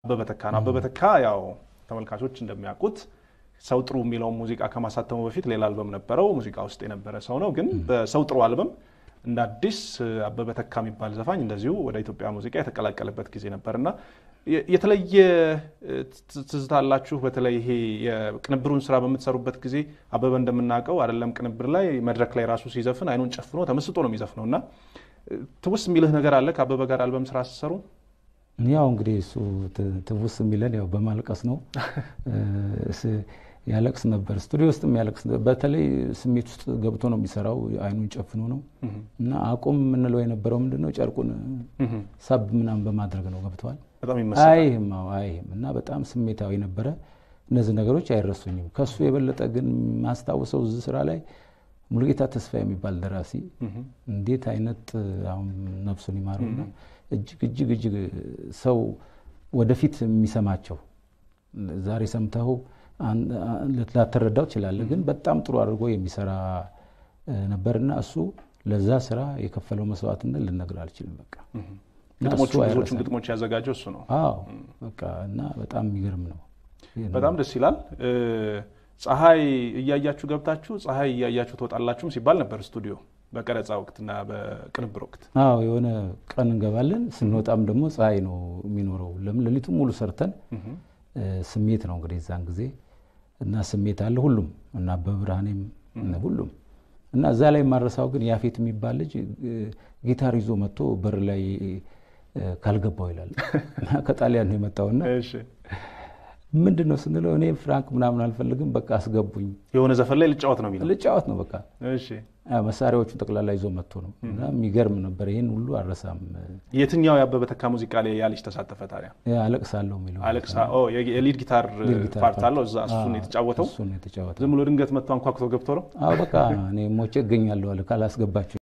አበበ ተካ ነው። አበበ ተካ ያው ተመልካቾች እንደሚያውቁት ሰው ጥሩ የሚለውን ሙዚቃ ከማሳተሙ በፊት ሌላ አልበም ነበረው። ሙዚቃ ውስጥ የነበረ ሰው ነው። ግን በሰው ጥሩ አልበም እንደ አዲስ አበበ ተካ የሚባል ዘፋኝ እንደዚሁ ወደ ኢትዮጵያ ሙዚቃ የተቀላቀለበት ጊዜ ነበር እና የተለየ ትዝታ አላችሁ? በተለይ ይሄ የቅንብሩን ስራ በምትሰሩበት ጊዜ አበበ እንደምናውቀው አይደለም ቅንብር ላይ መድረክ ላይ ራሱ ሲዘፍን አይኑን ጨፍኖ ተመስጦ ነው የሚዘፍነው እና ትውስ የሚልህ ነገር አለ ከአበበ ጋር አልበም ስራ ስትሰሩ? ያው እንግዲህ እሱ ትውስ የሚለን ያው በማልቀስ ነው። ያለቅስ ነበር፣ ስቱዲዮ ውስጥም ያለቅስ ነበር። በተለይ ስሜት ውስጥ ገብቶ ነው የሚሰራው፣ አይኑን ጨፍኖ ነው እና አቁም የምንለው የነበረው ምንድነው ጨርቁን ሳብ ምናምን በማድረግ ነው። ገብተዋል በጣም ይመስላል። አይህም አይህም እና በጣም ስሜታዊ ነበረ። እነዚህ ነገሮች አይረሱኝም። ከሱ የበለጠ ግን ማስታውሰው እዚህ ስራ ላይ ሙሉጌታ ተስፋ የሚባል ደራሲ እንዴት አይነት አሁን ነፍሱን ይማረውና እጅግ እጅግ እጅግ ሰው ወደፊት የሚሰማቸው ዛሬ ሰምተው ላትረዳው ትችላለህ፣ ግን በጣም ጥሩ አድርጎ የሚሰራ ነበርና እሱ ለዛ ስራ የከፈለው መስዋዕትነት ልነግር አልችልም። በቃ ግጥሞቹ ብዙዎቹን ግጥሞች ያዘጋጀው እሱ ነው። አዎ በቃ እና በጣም የሚገርም ነው። በጣም ደስ ይላል። ፀሐይ እያያችሁ ገብታችሁ ፀሐይ እያያችሁ ትወጣላችሁም ሲባል ነበር ስቱዲዮ በቀረጻ ወቅትና በቅንብር ወቅት። አዎ የሆነ ቀን እንገባለን፣ ስንወጣም ደግሞ ፀሐይ ነው የሚኖረው። ለምን ሌሊቱ ሙሉ ሰርተን ስሜት ነው እንግዲህ እዛን ጊዜ እና ስሜት አለ ሁሉም እና በብርሃኔም ሁሉም እና እዛ ላይ የማረሳው ግን ያፌት የሚባል ልጅ ጊታር ይዞ መጥቶ በር ላይ ካልገባው ይላል እና ከጣሊያን ነው የመጣውና ምንድን ነው ስንለው እኔ ፍራንክ ምናምን አልፈልግም፣ በቃ አስገቡኝ። የሆነ ዘፈን ላይ ልጫወት ነው የሚለው ልጫወት ነው በቃ እሺ። መሳሪያዎቹን ጠቅላላ ይዞ መጥቶ ነው እና የሚገርም ነበር። ይህን ሁሉ አልረሳም። የትኛው የአበበ ተካ ሙዚቃ ላይ ያ ልጅ ተሳተፈ ታዲያ? አለቅሳለሁ የሚለው አለቅሳ የሊድ ጊታር ፓርት አለው እዛ። እሱን የተጫወተው እሱን የተጫወተው ዝም ብሎ ድንገት መጥቶ አንኳኩቶ ገብቶ ነው። አዎ በቃ እኔ ሞቼ እገኛለሁ አለ ካላስገባችሁ